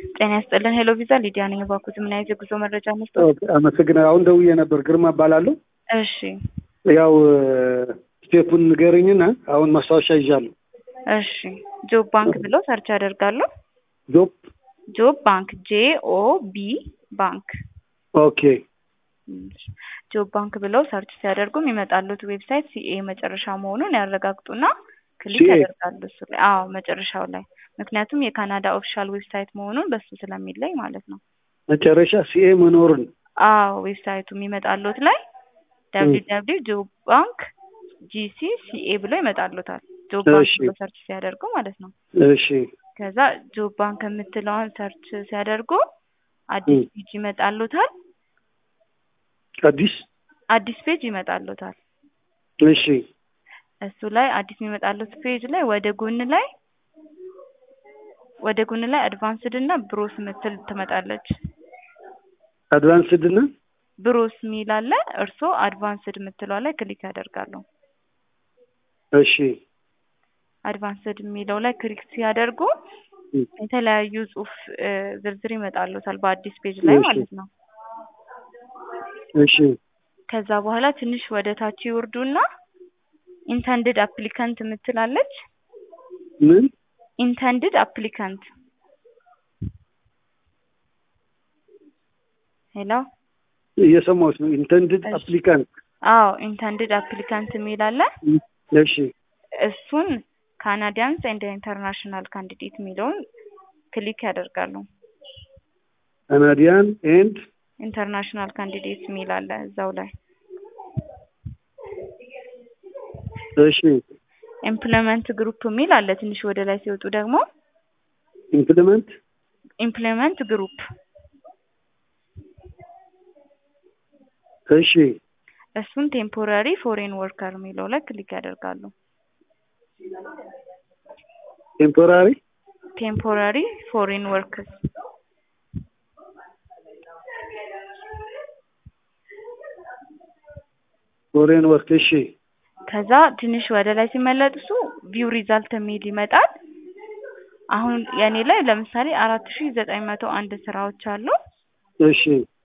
ጤና ይስጥልን ሄሎ ቪዛ ሊዲያ ነኝ። እባክዎት ምን አይነት የጉዞ መረጃ መስጠት? ኦኬ፣ አመሰግናለሁ። አሁን ደውዬ ነበር። ግርማ እባላለሁ። እሺ ያው ስቴፑን ንገረኝና አሁን ማስታወሻ ይዣለሁ። እሺ ጆብ ባንክ ብለው ሰርች ያደርጋሉ። ጆብ ጆብ ባንክ ጄ ኦ ቢ ባንክ ኦኬ ጆብ ባንክ ብለው ሰርች ሲያደርጉ የሚመጣሉት ዌብሳይት ሲኤ መጨረሻ መሆኑን ያረጋግጡና ክሊክ CA? ያደርጋሉ እሱ ላይ። አዎ መጨረሻው ላይ ምክንያቱም የካናዳ ኦፊሻል ዌብሳይት መሆኑን በሱ ስለሚለይ ማለት ነው። መጨረሻ ሲኤ መኖሩን አዎ ዌብሳይቱ የሚመጣሉት ላይ ደብሊው ደብሊው ጆብ ባንክ ጂሲ ሲኤ ብሎ ይመጣሉታል። ጆብ ባንክ እሺ። ብሎ ሰርች ሲያደርጉ ማለት ነው። እሺ ከዛ ጆብ ባንክ የምትለውን ሰርች ሲያደርጉ አዲስ ም። ፔጅ ይመጣሉታል። አዲስ አዲስ ፔጅ ይመጣሉታል። እሺ እሱ ላይ አዲስ የሚመጣሉት ፔጅ ላይ ወደ ጎን ላይ ወደ ጎን ላይ አድቫንስድ እና ብሮስ ምትል ትመጣለች። አድቫንስድ እና ብሮስ ሚል አለ። እርስዎ አድቫንስድ የምትለዋ ላይ ክሊክ ያደርጋሉ። እሺ አድቫንስድ የሚለው ላይ ክሊክ ሲያደርጉ ም። የተለያዩ ጽሁፍ እ፣ ዝርዝር ይመጣሉታል በአዲስ ፔጅ ላይ እሺ። ማለት ነው። እሺ ከዛ በኋላ ትንሽ ወደ ታች ይወርዱና ኢንተንድድ አፕሊካንት የምትላለች ምን ኢንተንድድ አፕሊካንት ሄሎ እየሰማሁት ነው። ኢንተንድድ እሺ። አፕሊካንት አዎ ኢንተንድድ አፕሊካንት የሚል አለ። እሺ እሱን ካናዲያንስ ኤንድ ኢንተርናሽናል ካንዲዴት የሚለውን ክሊክ ያደርጋሉ። ካናዲያን ኤንድ ኢንተርናሽናል ካንዲዴት የሚል አለ እዛው ላይ። እሺ ኢምፕሎይመንት ግሩፕ የሚል አለ። ትንሽ ወደ ላይ ሲወጡ ደግሞ ኢምፕሊመንት ኢምፕሎይመንት ግሩፕ እሺ እሱን ቴምፖራሪ ፎሬን ወርከር የሚለው ላይ ክሊክ ያደርጋሉ። ቴምፖራሪ ቴምፖራሪ ፎሬን ወርከርስ ፎሬን ወርክ እሺ ከዛ ትንሽ ወደ ላይ ሲመለሱ ቪው ሪዛልት የሚል ይመጣል። አሁን የኔ ላይ ለምሳሌ አራት ሺ ዘጠኝ መቶ አንድ ስራዎች አሉ። እሺ